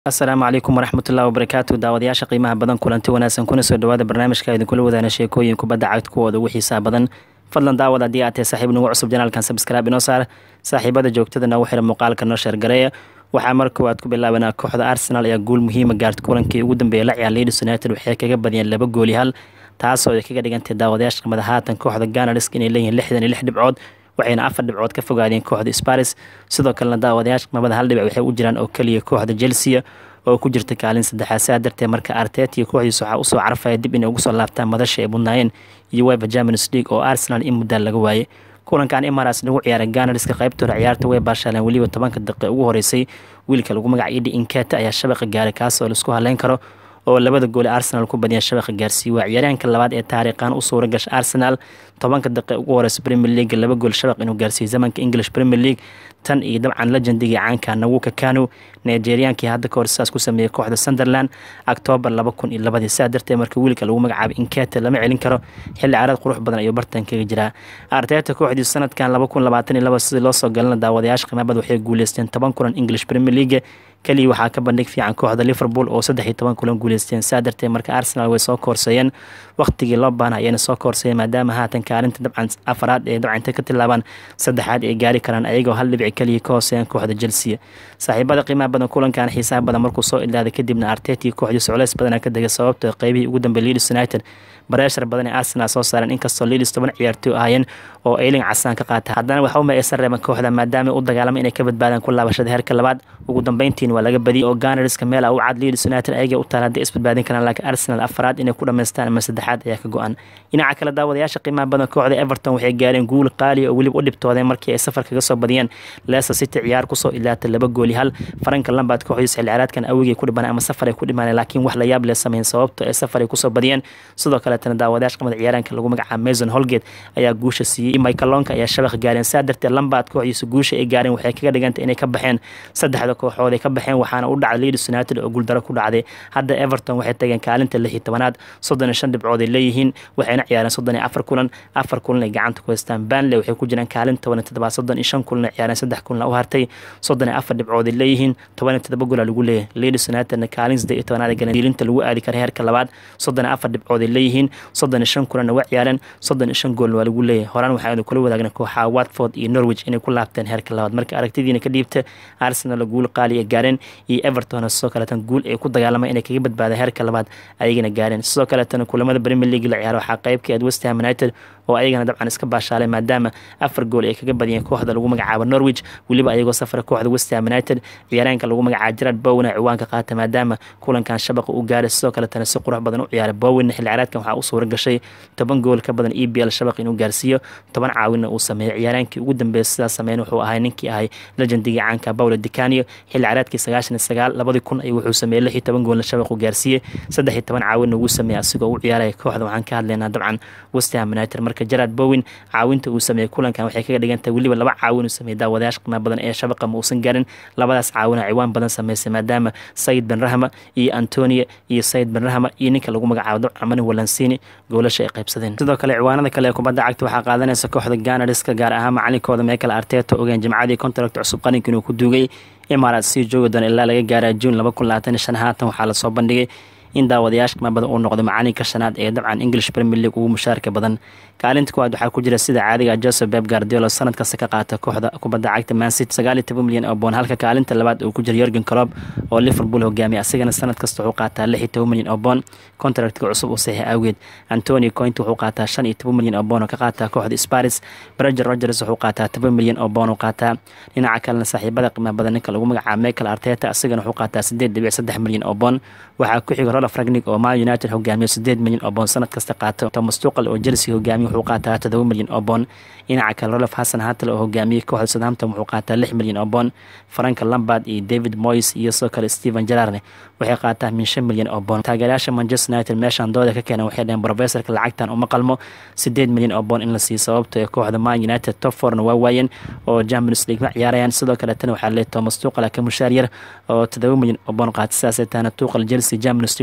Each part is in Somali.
asalaamu calaykum waraxmatullahi wabarakaatu daawadayaasha qiimaha badan kulanti wanaagsan kuna soo dhawaada barnaamijka idinkula wadaana sheekooyin kubadda cagta kuwooda ugu xiisaha badan fadlan daawad haddii aad tahay saaxiib nagu cusub janaalkan sabskraibe inoo saar saaxiibada joogtada nagu xira muuqaalka noo sheergareeya waxaa mar koowaad ku bilaabanaa kooxda arsenal ayaa guul muhiima gaarta kulankii ugu dambeeyay la ciyaar leeds united waxay kaga badiyeen laba gooli hal taasoo ay kaga dhigantay daawadayaasha qimada haatan kooxda ganarisk inay leeyihiin lixdan iyo lix dhibcood waxayna afar dhibcood ka fogaadeen kooxda sparis sidoo kalena daawadayaasha qimada hal dhibic waxay u jiraan oo keliya kooxda chelsea oo ku jirta kaalin saddexaad sidaa darteed marka artet iyo kooxdiisa waxaa usoo carafaya dib inay ugu soo laabtaan madasha ay mudnaayeen iyo weva germanis league oo arsenal in muddaa laga waayey kulankan imaras lagu ciyaaray ganariska qaybtooda ciyaarta way baashaaleen weliba tobanka daqiiq ugu horeysay wiilka lagu magaca idi inketa ayaa shabaqa gaaray kaas oo laisku haleyn karo oo labada goole arsenal ku badiyeen shabaqa gaarsiiye waa ciyaaryahanka labaad ee taariikhan u suura gasha arsenal tobanka daqiiq ugu horeysa premier league laba gool shabaq inuu gaarsiiyey zamanka english premier league tan iyo dabcan legendigii caanka nawuka kanu nigeriankii hadda kahor sidaas ku sameeyey kooxda sunderland octoobar laba kun iyo labadii sidaa darteed marka wiilka lagu magacaabay inketa lama celin karo xilli carad qurux badan ayuu bartan kaga jiraa arteta kooxdii sanadkan laba kun labaatan iyo laba sidii loo soo galana daawadayaasha qimaabada waxay guuleysteen toban kulan english premier league keliya waxaa ka bandhig fiican kooxda liverpool oo saddex iyo toban kulan guuleysteen saa darteed marka arsenal way soo koorseeyeen waqtigii loo baana ayayna soo koorseeyeen maadaama haatan kaalinta dabcan afaraad ee dabcanta ka tilaabaan saddexaad ay gaari karaan ayagoo hal dhibic keliya ka hooseeyaan kooxda chelsea saaxiibada qiimaha badan kulankan xiisaha badan markuu soo ilaaday kadibna arteti kooxdii socleys badana ka degay sababtoo qeybihii ugu dambeey leeds united bareeshar badan ee arsenal soo saareen inkastoo leeds toban ciyaartoy ahaayeen oo ayling casaan ka qaata haddana waxa uma aysan reeban kooxda maadaama u dagaalama inay ka badbaadaan ku laabashada heerka labaad ugu dambeyntiin waa laga badiyay oo ganariska meel u cad leeds united ayaga u taal hadday isbadbaadin karaan laakiin arsenal afaraad inay ku dhamaystaan ama saddexaad ayaa ka go-an dhinaca kale daawadayaasha qiimaha badan kooxda everton waxay gaareen guul qaaliya oo weliba u dhibtoodeen markii ay safar kaga soo badiyeen leicester city ciyaar kusoo ilaatay laba gooli hal faranka lambaad kooxdiisa xilli ciyaareedkan awigay ku dhibanay ama safar ay ku dhimaneen laakiin wax la yaab leh sameyn sababto ay safar ay kusoo badiyeen sidoo kaleetana daawadayaasha qamada ciyaaraanka lagu magacaaba mason holgate ayaa guusha siiyey michaelonka ayaa shabaq gaareen saa darteed lambaad kooxdiisa guusha ay gaareen waxay kaga dhigantay inay ka baxeen saddexda kooxood ay ka baxeen waxaana u dhacday leeds united oo guuldaro ku dhacday hadda everton waxay tageen kaalinta lix iyo tobanaad soddon iyo shan dhibcood ay leeyihiin waxayna ciyaareen soddon iyo afar kulan afar kulan ay gacanta ku haystaan banley waxay ku jiraan kaalin toban iyo toddobaad soddon iyo shan kulan ay ciyaareen saddex kulan u hartay soddon iyo afar dhibcood ay leeyihiin toban iyo toddoba gola lagu leeyahay leeds unitedna kaalin saddeed iyo tobanaad ay galeen diilinta lagu aadi kara heerka labaad soddon iyo afar dhibcood ay leeyihiin soddon iyo shan kulanna waa ciyaareen soddon iyo shan goolna waa lagu leeyahay horaan waxaanu kula wadaagna kooxaha watford iyo norwich inay ku laabteen heerka labaad marka aragtidiina ka dhiibta arsenal guul qaali ay gaareen iyo everton sidoo kaleetan guul ay ku dagaalamay inay kaga badbaada heerka labaad ayagana gaareen sidoo kaleetana kulamada premier league la ciyaaro waxaa qeybka aad westham united oo ayagana dabcan iska baashaalay maadaama afar gool ay kaga badiyeen kooxda lagu magacaabo norwich weliba ayagoo safra kooxda westham united ciyaaraanka lagu magacaabo gerard bowen a ciwaanka qaata maadaama kulankan shabaqa u gaaray sidoo kaletana si qurux badan u ciyaaray bowen xilli ciyaareedkan waxaa u suura gashay toban gool ka badan e b l shabaq inuu gaarsiiyo toban caawinna uu sameeyey ciyaaraankii ugu dambeeya sidaas sameyn wuxuu ahay ninkii ahay legendigii caanka paulo dicanio xilli ciyaareedkii sagaashan iyo sagaal labadii kun ayuu wuxuu sameeyey lix iyo toban goolna shabaq uu gaarsiiyey saddex iyo toban caawinna ugu sameeyey asigoo u ciyaaraya kooxda waxaan ka hadlaynaa dabcan westham united marka gerard bowen caawinta uu sameeyey kulankan waxay kaga dhigantahay weliba laba caawin uu sameeyey daawadayaasha qiimaha badan ee shabaqa ma uusan garin labadaas caawina ciwaan badan sameysay maadaama sayid ben rahma iyo antonia iyo sayid ben rahma iyo ninka lagu magacaabo dabcan mani walansini goolasha ay qaybsadeen sidoo kale ciwaanada kale ee kubadda cagta waxaa qaadanaysa kooxda ganariska gaar ahaan macalinkooda michael arteta ogeen jimcadii contract cusub qaninka inuu ku duugay imaaraat sii joogi doona ilaa laga gaara juun laba kun labaatan iyo shan haatan waxaa lasoo bandhigay in daawadayaasha qiima badan uu noqdo macalinka shanaad ee dabcan english premier league ugu mushaarka badan kaalinta kuwaad waxaa ku jira sida caadiga joseph beb guardiolo sanad kasta ka qaata kooxda kubadda cagta mancity sagaal iyo toban milyan oo boon halka kaalinta labaad uu ku jira yorgen colob oo liverpool hogaamiya asigana sanad kasta wuxuu qaataa lix iyo toban milyan oo boon contractka cusub uu saxiix awgeed antonio coint wuxuu qaataa shan iyo toban milyan oo boon oo ka qaataa kooxda sparis breger rogers wuxuu qaataa toban milyan oo boon uu qaataa dhinaca kalena saaxiibada qiimaha badan ninka lagu magacaabo michael arteta asigana wuxuu qaataa sideed dhibic saddex milyan oo boon waxaa ku xiga rolf ragnig oo man united hogaamiyo sideed milyan oo boon sanad kasta qaato thomas tuqal oo chelsea hogaamiyo wuxuu qaataa todoba milyan oo boon dhinaca kale rolf xasan hatal oo hogaamiyey kooxda southampton wuxuu qaataa lix milyan oo boon franka lambard iyo david moyes iyo sidoo kale stephen gerarne waxay qaataa min shan milyan oo boon taageerayaasha manchester united meeshaan dooda ka keenan waxay dhaheen professorka lacagtan uma qalmo sideed milyan oo boon in la siiyo sababto ee kooxda man united top forna waa waayeen oo champions league ma ciyaarayaan sidoo kaletana waxaa leey thomas tuqal ka mushaar yar oo todoba milyan oo boon qaata sidaasay tahana tuqal chelsea champions league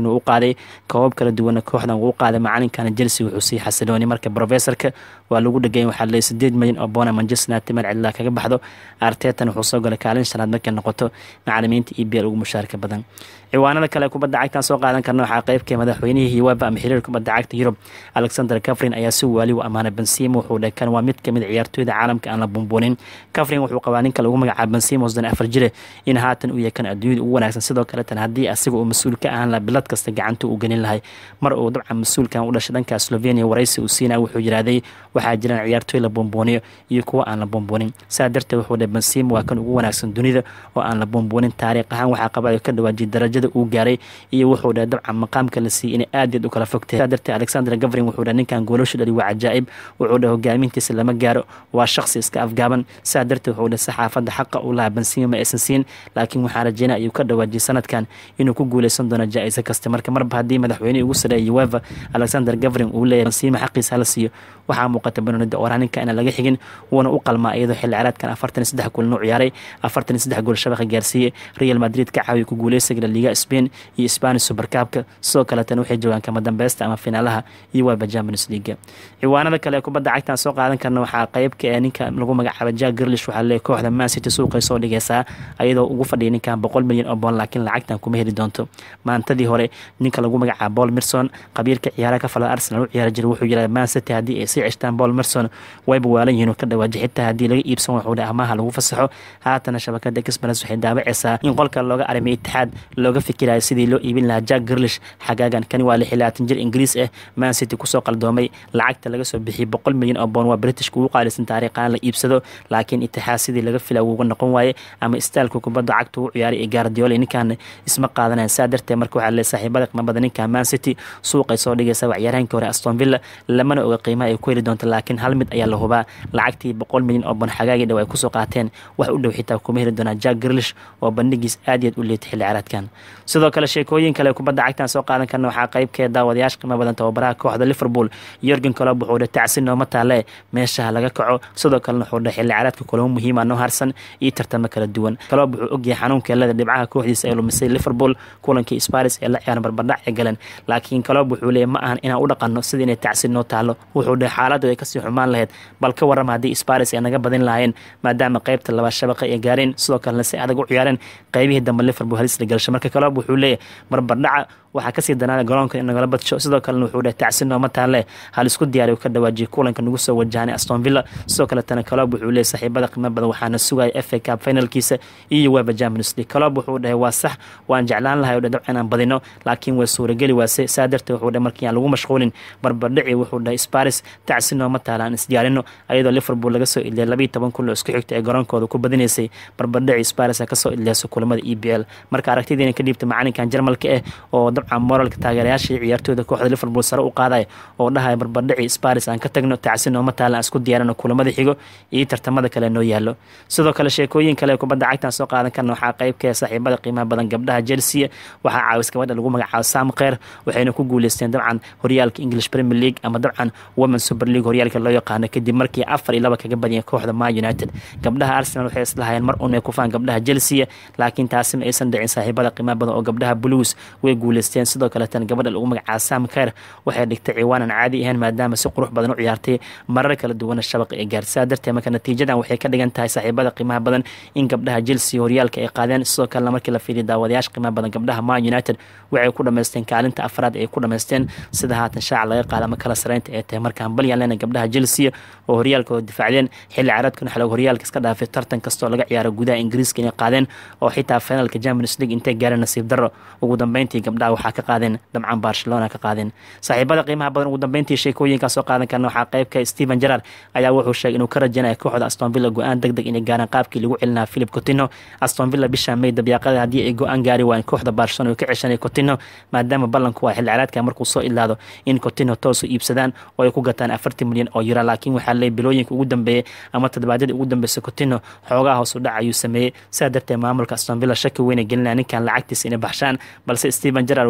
leaguena uu qaaday koobab kala duwana kooxdan uu qaaday macalinkana chelsea wuxuu sii xasiloonay marka professorka waa lagu dhegay waxaa leeyay sideed milyan oo boona manchester united meel cidlaa kaga baxdo artetan wuxuu soo galay kaalin shanaad markay noqoto macalimiinta e b l ugu mushaarka badan ciwaanada kale kubadda cagtan soo qaadan karna waxaa qeybka madaxweynihii uefa ama xiriir kubadda cagta yurub alexander cafrin ayaa si waali u ammaanay bensimo wuxuu dhahay kan waa mid kamid ciyaartooyda caalamka aan la bumbuunin cafrin wuxuu qabaa ninka lagu magacaabo bensimo sdan afar jire in haatan uu yahay kan adduunyada ugu wanaagsan sidoo kaletan haddii asiga uu mas-uul ka ahaan laha bilad kasta gacanta uu gelin lahay mar uu dabcan mas-uulkan u dhashay dhanka slovenia waraysi uu siinaya wuxuu yidhaahday waxaa jiraan ciyaartooy la bumbuuniyo iyo kuwa aan la bumbuunin saa darteed wuxuu dhahay bensimo waa kan ugu wanaagsan dunida oo aan la bumbuunin taariikh ahaan waxaa qaba ka dhawaajiyay darajada uu gaaray iyo wuxuu dhahay dabcan maqaamka la siiyey inay aad yaad u kala fogtay saa darteed alexander gavrin wuxuu dhahay ninkan goolashu dhali waa cajaa'ib wuxuu dhahay hogaamintiisa lama gaaro waa shaqsi iska afgaaban saa darteed wuxuu dhahay saxaafadda xaqa uu lahaa bensimo ma aysan siin laakiin waxaa rajeynaya ayuu ka dhawaajiyay sanadkan inuu ku guuleysan doono jaa-iso kasta marka marba haddii madaxweynihii ugu sareeyay uefa alexander gavrin uu leeyahay bensimo xaqiisa hala siiyo waxaa muuqata banonida oraninka inaan laga xigin wuuna u qalmaa iyadoo xilli ciraadkan afartan iyo saddex goolna u ciyaaray afartan iyo saddex gool shabaqa gaarsiiyey real madrid ka caawiya ku guuleysiga la liga spain iyo spanish supercabka sidoo kaleetana waxay joogaan kama dambeysta ama finaalaha iyo waaba champions leaga ciwaanada kale ee kubadda cagtan soo qaadan karna waxaa qeybka ee ninka lagu magacaaba jack girlish waxaa leeyahy kooxda man city suuqay soo dhigaysaa ayadoo ugu fadhiyay ninkan boqol milyan oo boon laakiin lacagtan kuma heli doonto maantadii hore ninka lagu magacaaba paul mirson qabiirka ciyaaraha ka falada arsenal u ciyaari jiray wuxuu yidhahda man city haddii ay sii ceshtaan paul mirson wayba waalan yihiin oo ka dhawaaji xitaa haddii laga iibsan wuxuu dhahay amaha lagu fasaxo haatana shabakada express waxay daabacaysaa in qolka looga arimay itixaad looga fikirayo sidii loo iibin lahaa jack girlish xagaagan kani waa lixilaatan jir ingiriis ah man city kusoo qaldoomay lacagta laga soo bixiyay boqol milyan oo boon waa britishka ugu qaalisan taariikhaan la iibsado laakiin itixaad sidii laga fila uga noqon waaye ama istaalka kubadda cagta ugu ciyaaray ee gaardiole ninkan isma qaadanayan saa darteed marka waxaa lee saaxiibada qimabada ninka man city suuqay soo dhigaysa waa ciyaaryahankii hore aston villa lamana oga qiimaha ay ku heli doonto laakiin hal mid ayaa la hubaa lacagtii boqol milyan oo boon xagaagii dhow ay kusoo qaateen wax u dhow xitaa kuma heli doonaa jack girlish oo bandhigiis aad iyaad u leetay xilli caraadkan sidoo kale sheekooyin kale kubadda cagtan soo qaadan karna waxaa qeybkee daawadayaasha qiimo badan tababaraha kooxda liverpool yorgen colob wuxuu dhahay tacsi nooma taale meeshaha laga kaco sidoo kalena wuxuu dhahay xilli caraadka kulamo muhiima noo harsan iyo tartamo kala duwan colob wuxuu ogyahay xanuunkeelada dhibcaha kooxdiisa ee lumisay liverpool kulankii sparis ee la ciyaaran barbardhac ee galeen laakiin colob wuxuu leeyahy ma ahan inaan u dhaqanno sida inay tacsi noo taalo wuxuu dhahay xaaladdu ay kasii xumaan lahayd bal ka warrama haddii sparis ay naga badin lahaayeen maadaama qeybta laba shabaqa ay gaareen sidoo kalena si adag u ciyaareen qeybihii dambe liverpool halis la galsho marka colob wuxuu leeyahay barbardhaca waxaa kasii danaana garoonka in nagala badsho sidoo kalena wuxuu dhahay tacsi nooma taale hal isku diyaariy ka dhawaajiyay kulanka nagu soo wajahanay aston villa sidoo kaletana colob wuxuu leeyahy saaxiibada qiimo badan waxaana sugaya f a cup finalkiisa iyo weba champions league colob wuxuu dhahay waa sax waan jeclaan lahay o dha dabcan aan badino laakiin way suurageli waase saa darteed wuxuu dhahay markii aan lagu mashquulin barbardhici wuxuu dhahay sparis tacsi nooma taala aan isdiyaarino ayadoo liverpool laga soo idliyay labiiyo toban kun oo isku xigta ee garoonkooda ku badinaysay barbardhici sparis a kasoo idliyayso kulamada e b l marka aragtidiina ka dhiibta macalinkan jarmalka ah oo dabcan moralka taageerayaashii ciyaartooyda kooxda liverpool sare u qaadaya oo dhahaya barbardhici sparis aan ka tagno tacsi nooma taala aan isku diyaarino kulamada xigo iyo tartamada kale noo yaalo sidoo kale sheekooyin kale kubadda cagtan soo qaadan karna waxaa qeybka saaxiibada qiimaha badan gabdhaha chelsea waxaa caawis gabadha lagu magacaabo sam kheer waxayna ku guuleysteen dabcan horyaalka english premier league ama dabcan women super league horyaalka loo yaqaano kadib markii afar iyo laba kaga badiyeen kooxda ma united gabdhaha arsenal waxay islahayeen mar un ay kufaan gabdhaha chelsea laakiin taasi ma aysan dhicin saaxiibada qiimaha badan oo gabdhaha blues way guuleysteen sidoo kaleetana gabadha lagu magacaabo sam kheer waxay dhigtay ciwaanan caadi ahayn maadaama si qurux badan u ciyaartay marar kala duwana shabaqa ee gaartay saa darteed marka natiijadan waxay ka dhigan tahay saaxiibada qiimaha badan in gabdhaha chelsea horyaalka ay qaadeen sidoo kalena markii la fiiriya daawadayaasha qiimaha badan gabdhaha ma united waxay ku dhamaysteen kaalinta afraad ay ku dhamaysteen sida haatan shaaca laga qaada ama kala sareynta ay tahay markaan balyan leena gabdhaha chelsea oo horyaalkooda difaacdeen xilli caraadkuna xalog horyaalka iska dhaafay tartan kastoo laga ciyaaro gudaha ingiriiska inay qaadeen oo xitaa finalka champions league intay gaareen nasiib darro ugu dambeyntii gabdhaha waxaa ka qaadeen dabcan barcelona ka qaadeen saaxiibada qiimaha badan ugu dambeyntii sheekooyinkaa soo qaadan karna waxaa qeybka stephen gerard ayaa wuxuu sheegay inuu ka rajanaya kooxda aston villa go-aan deg deg inay gaaraan qaabkii lagu celinaa philip cotino aston villa bisha may dabyaaqada haddii ay go-aan gaari waayeen kooxda barcelona oo ka ceshanay cotino maadaama ballanku waa xilli caraadka markuu soo ilaado in cotino toosu iibsadaan oo ay ku gataan afartan milyan oo yura laakiin waxaa leey bilooyinka ugu dambeeyey ama toddobaadyadii ugu dambeysay cotino xoogaha hoos u dhac ayuu sameeyey sidaa darteed maamulka aston villa shaki weyna gelinaya ninkan lacagtiisa inay baxshaan balse stephen gerard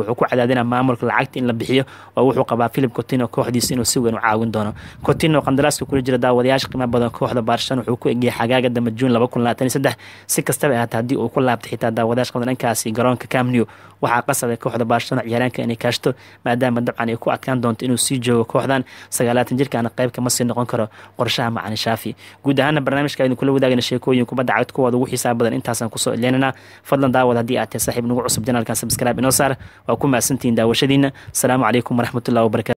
wuxuu ku cadaadinaa maamulka lacagta in la bixiyo oo wuxuu qabaa philip cotino kooxdiisa inuu si weyn u caawin doono cotino qandaraaska kula jira daawadayaasha qiimaha badan kooxda baarshan wuxuu ku egiyay xagaaga dambe juun laba kun labaatan iyo saddex si kastaba ahaata haddii uu ku laabtay xitaa daawadayaasha qaban dhankaasi garoonka camnew waxaa qasabay kooxda baarshano ciyaaraanka inay kaashto maadaama dabcan ay ku adkaan doonto inuu sii joogo kooxdan sagaalaatan jirkaana qayb kama sii noqon karo qorshaha macani shaafi guud ahaana barnaamijka aynu kula wadaagana sheekooyin kubadda cagd kuwooda ugu xiisaa badan intaasaan kusoo ileynana fadlan daawad haddii aad tahay saaxiib nagu cusub janaalkan subscribe inoo saar waa ku mahadsantihiin daawashadiina asalaamu calaykum waraxmatullahi wabarakatu